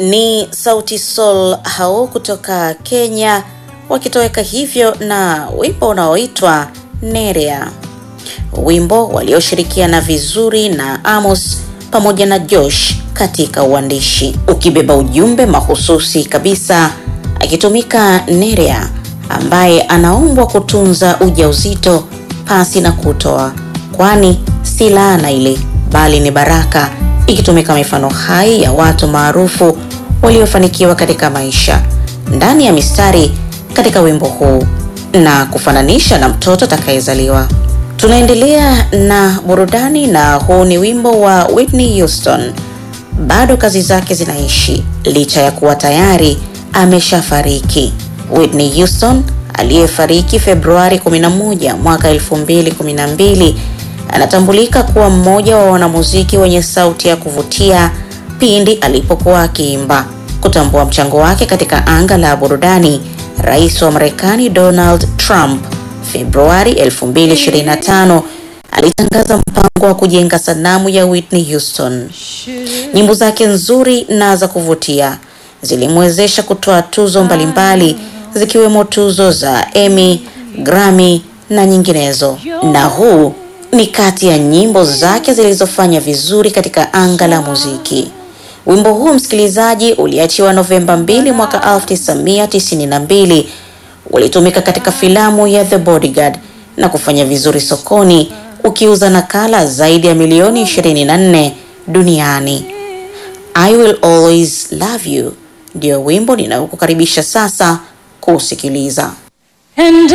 ni Sauti Sol hao kutoka Kenya wakitoweka hivyo na wimbo unaoitwa Nerea, wimbo walioshirikiana vizuri na Amos pamoja na Josh katika uandishi, ukibeba ujumbe mahususi kabisa, akitumika Nerea ambaye anaombwa kutunza ujauzito pasi na kutoa, kwani si laana ile bali ni baraka, ikitumika mifano hai ya watu maarufu waliofanikiwa katika maisha ndani ya mistari katika wimbo huu na kufananisha na mtoto atakayezaliwa. Tunaendelea na burudani, na huu ni wimbo wa Whitney Houston. Bado kazi zake zinaishi licha ya kuwa tayari ameshafariki. Whitney Houston aliyefariki Februari 11 mwaka 2012 anatambulika kuwa mmoja wa wanamuziki wenye sauti ya kuvutia pindi alipokuwa akiimba. Kutambua mchango wake katika anga la burudani, Rais wa Marekani Donald Trump Februari 2025 alitangaza mpango wa kujenga sanamu ya Whitney Houston. Nyimbo zake nzuri na za kuvutia zilimwezesha kutoa tuzo mbalimbali zikiwemo tuzo za Emmy, Grammy na nyinginezo. Na huu ni kati ya nyimbo zake zilizofanya vizuri katika anga la muziki. Wimbo huu msikilizaji, uliachiwa Novemba 2 mwaka 1992, ulitumika katika filamu ya The Bodyguard na kufanya vizuri sokoni, ukiuza nakala zaidi ya milioni 24 duniani. I will always love you ndio wimbo ninaokukaribisha sasa kusikiliza. And